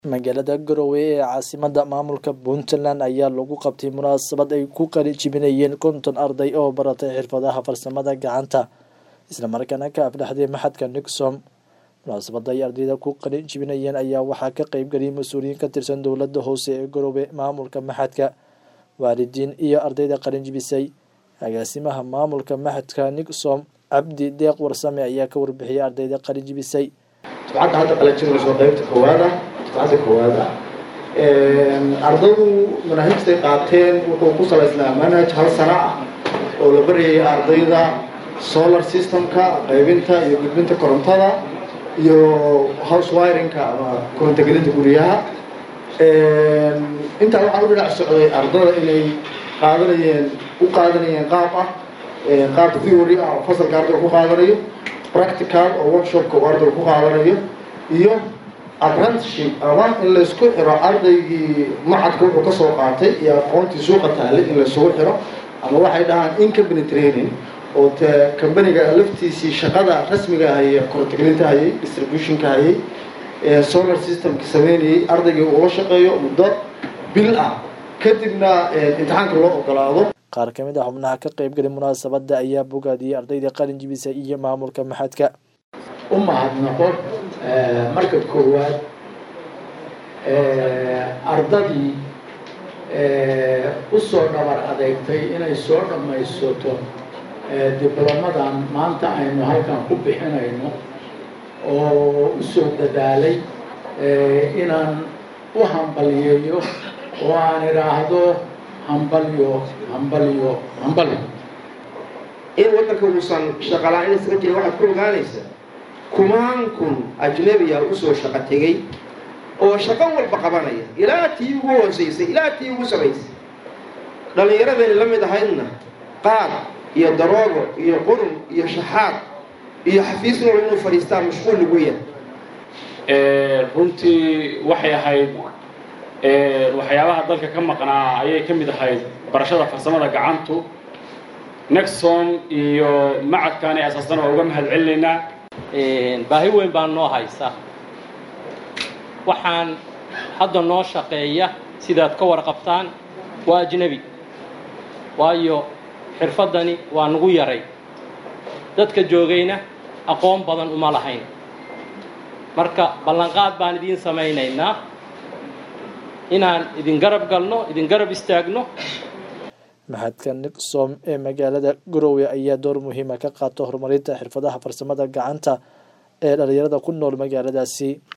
magaalada garowe ee caasimada maamulka puntland ayaa lagu qabtay munaasabad ay ku qali jibinayeen konton arday oo baratay xirfadaha farsamada gacanta islamarkaana ka afdhexday maxadka nixom munaasabada ay ardayda ku qali jibinayeen ayaa waxaa ka qeybgeliyay mas-uuliyiin ka tirsan dowlada hoose ee garowe maamulka maxadka waalidiin iyo ardayda qalin jibisay agaasimaha maamulka maxadka nixom cabdi deeq warsame ayaa ka warbixiyay ardayda qalin jibisay dufcadda hadda qalajinayso qaybta koowaad ah dufcadda koowaad ah ardaydu manaahijtay qaateen wuxuu ku salaysnaa manhaj hal sano ah oo la baryayay ardayda solar systemka qaybinta iyo gudbinta korontada iyo house wiringka ama korontogelinta guryaha intaa waxaan u dhinac socday ardada inay qaadanayeen u qaadanayeen qaab ah qaab theory ah oo fasalka ardayga ku qaadanayo practical oo workshopka uu ardayga ku qaadanayo iyo apprenticeship ama in laysku xiro ardaygii macadka wuxuu ka soo qaatay iyo aqoontii suuqa taalay in laysugu xiro ama waxay dhahaan in company training oo te companiga laftiisii shaqada rasmiga hayay korontogelinta hayay distributionka hayay solar systemka sameynayay ardaygii uula shaqeeyo muddo bil ah kadibna imtixaanka loo ogolaado qaar ka mid ah xubnaha ka qeybgalay munaasabada ayaa bogaadiyey ardayda qalin jibisa iyo maamulka maxadka u mahadnaqo marka koowaad ardadii u soo dhabar adeegtay inay soo dhammaysato diblomadan maanta aynu halkan ku bixinayno oo u soo dadaalay inaan u hambaliyeeyo oo aan idhaahdo hambalyo hambalyo hambalyo in waddanka uusan shaqala-in isaga jirin waxaad ku ogaanaysaa kumaan kun ajnabiya usoo shaqo tegay oo shaqo walba qabanaya ilaa tii ugu hoosaysay ilaa tii ugu samaysay dhallinyaradayna la mid ahaydna qaad iyo daroogo iyo qurun iyo shaxaad iyo xafiis nool inuu fadhiistaa mashquul lagu yahay runtii waxay ahayd waxyaabaha dalka ka maqnaa ayay ka mid ahayd barashada farsamada gacantu nexom iyo macadkaani asaasana waa uga mahad celinaynaa baahi weyn baa noo haysa waxaan hadda noo shaqeeya sidaad ka warqabtaan waa ajnebi waayo xirfaddani waa nagu yaray dadka joogayna aqoon badan uma lahayn marka ballanqaad baan idiin samaynaynaa inaan idin garab galno idin garab istaagno maxadka nixom ee magaalada garowe ayaa door muhiima ka qaato horumarinta xirfadaha farsamada gacanta ee dhalinyarada ku nool magaaladaasi